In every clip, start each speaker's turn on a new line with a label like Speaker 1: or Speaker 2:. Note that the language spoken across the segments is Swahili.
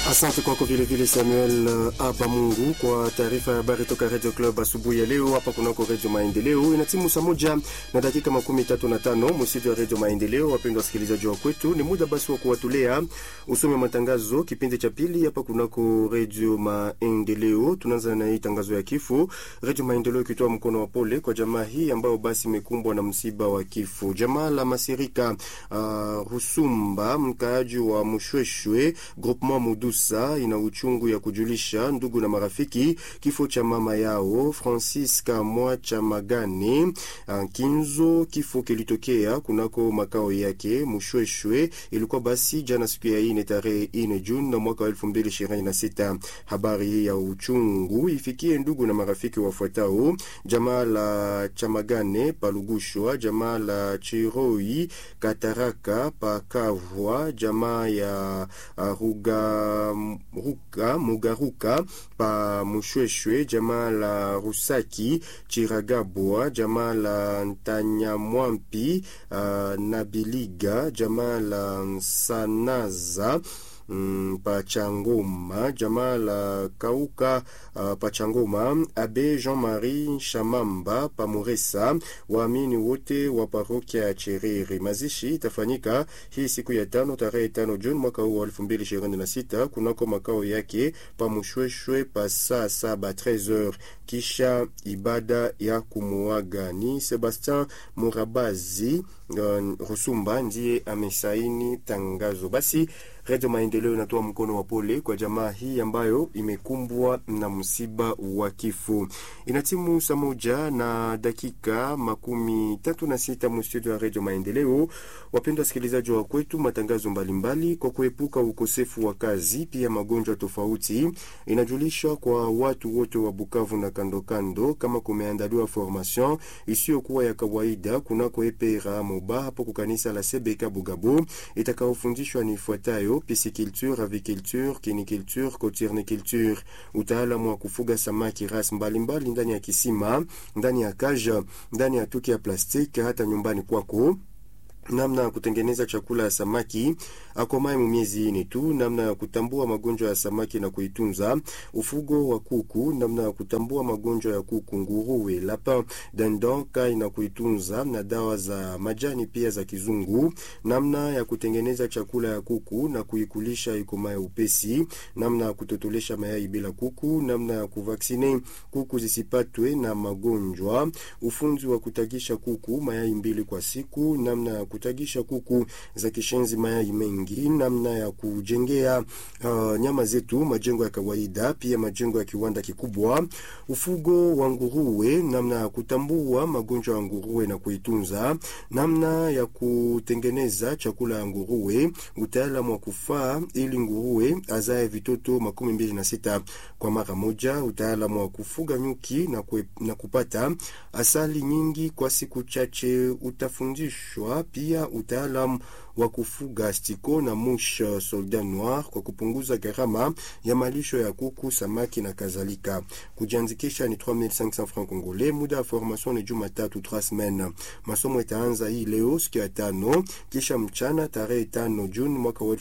Speaker 1: Asante kwako vilevile Samuel Aba Mungu kwa taarifa ya habari toka Radio Club asubuhi ya leo hapa kunako Radio Maendeleo. Ina timu saa moja na dakika makumi tatu na tano msitu wa Radio Maendeleo. Wapendwa wasikilizaji wa kwetu, ni muda basi wa kuwatolea usome matangazo kipindi cha pili hapa kunako Radio Maendeleo. Tunaanza na hii tangazo ya kifo. Radio Maendeleo ikitoa mkono wa pole kwa jamaa hii ambayo basi imekumbwa na msiba wa kifo. Jamaa la Masirika uh, Rusumba, mkaaji wa Mushweshwe groupement Mudusa ina uchungu ya kujulisha ndugu na marafiki kifo cha mama yao Francisca Mwacha Magane Kinzo. Kifo kilitokea kunako makao yake Mushweshwe, ilikuwa basi jana siku ya ine tarehe ine Juni na mwaka wa elfu mbili ishirini na sita. Habari hii ya uchungu ifikie ndugu na marafiki wafuatao: jamaa la Chamagane Palugushwa, jamaa la Chiroi Kataraka Pakavwa, jamaa ya uh, Ruga Ruka, Mugaruka pa Mushweshwe, jamaa la Rusaki Chiragabwa, jamaa la Ntanyamwampi uh, Nabiliga, jamaa la Nsanaza Mm, Pachangoma jamaa la Kauka uh, Pachangoma Abe Jean-Marie Shamamba Pamuresa, waamini wote wa parokia ya Cherere. Mazishi itafanyika hii siku ya tano tarehe tano Juni mwaka huu wa elfu mbili ishirini na sita kunako makao yake Pamushweshwe pa saa saba 13h, kisha ibada ya kumuaga. Ni Sebastien Murabazi uh, Rusumba ndiye amesaini tangazo. Basi Radio Maendeleo inatoa mkono wa pole kwa jamaa hii ambayo imekumbwa na msiba wa kifo. Inatimu saa moja na dakika makumi tatu na sita mstudio ya Radio Maendeleo. Wapendwa wasikilizaji wa kwetu, matangazo mbalimbali mbali, kwa kuepuka ukosefu wa kazi pia magonjwa tofauti, inajulisha kwa watu wote wa Bukavu na kando kando, kama kumeandaliwa formation isiyokuwa ya kawaida kunako epera moba hapo kukanisa la CBK Bugabo itakaofundishwa ni ifuatayo pisciculture, aviculture, kiniculture, coturniculture, utaalamu wa kufuga samaki ras mbalimbali ndani ya kisima, ndani ya kaja, ndani ya tuki ya plastiki, hata nyumbani kwako namna ya kutengeneza chakula ya samaki akomaye mu miezi ine tu, namna ya kutambua magonjwa ya samaki na kuitunza, ufugo wa kuku, namna ya kutambua magonjwa ya kuku, nguruwe, lapin dindon, kai na kuitunza, na dawa za majani pia za kizungu, namna ya kutengeneza chakula ya kuku na kuikulisha ikomaye upesi, namna ya kutotolesha mayai bila kuku, namna ya kuvaksine kuku zisipatwe na magonjwa, ufunzi wa kutagisha kuku mayai mbili kwa siku, namna ya kutagisha kuku za kishenzi mayai mengi, namna ya kujengea uh, nyama zetu majengo ya kawaida, pia majengo ya kiwanda kikubwa, ufugo wa nguruwe, namna ya kutambua magonjwa ya nguruwe na kuitunza, namna ya kutengeneza chakula ya nguruwe, utaalamu wa kufaa ili nguruwe azae vitoto makumi mbili na sita kwa mara moja, utaalamu wa kufuga nyuki na, kwe, na kupata asali nyingi kwa siku chache utafundishwa pia utaalamu wa kufuga stiko na mush soldat noir kwa kupunguza gharama ya malisho ya kuku, samaki na kadhalika. Kujiandikisha ni 3500 francs congolais. Muda wa formation ni Jumatatu 3 semaines. Masomo itaanza hii leo siku ya tano, kisha mchana tarehe tano Juni mwaka wa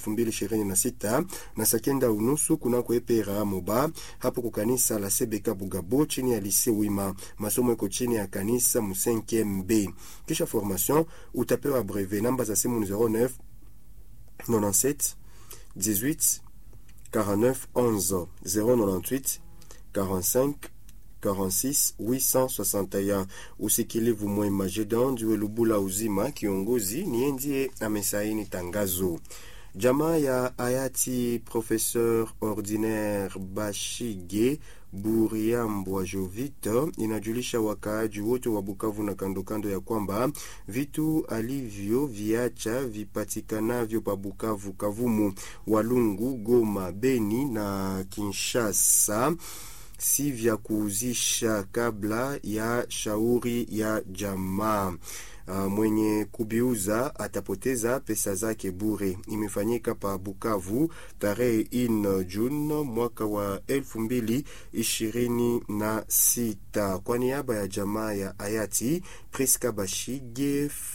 Speaker 1: 2026 na sakenda unusu kunako epera moba hapo kwa kanisa la CBK Bugabo chini ya lycée Wima. Masomo iko chini ya kanisa Musenke MB. Kisha formation utapewa brevet. Namba za simu ni 09 97 18 49 11 098 45 46 861. Usikilivu mwema. Jedon Ndiwe Lubula Uzima, kiongozi niye ndiye amesaini tangazo. Jamaa ya hayati Professeur Ordinaire Bashige Buriambwa Jovita inajulisha wakaaji wote wa Bukavu na kando kando ya kwamba vitu alivyo viacha vipatikanavyo pa Bukavu, Kavumu, Walungu, Goma, Beni na Kinshasa si vya kuuzisha kabla ya shauri ya jamaa. Uh, mwenye kubiuza atapoteza pesa zake bure. Imefanyika pa Bukavu tarehe in June mwaka wa elfu mbili ishirini na sita. Kwa niaba ya jamaa ya hayati Priska Bashige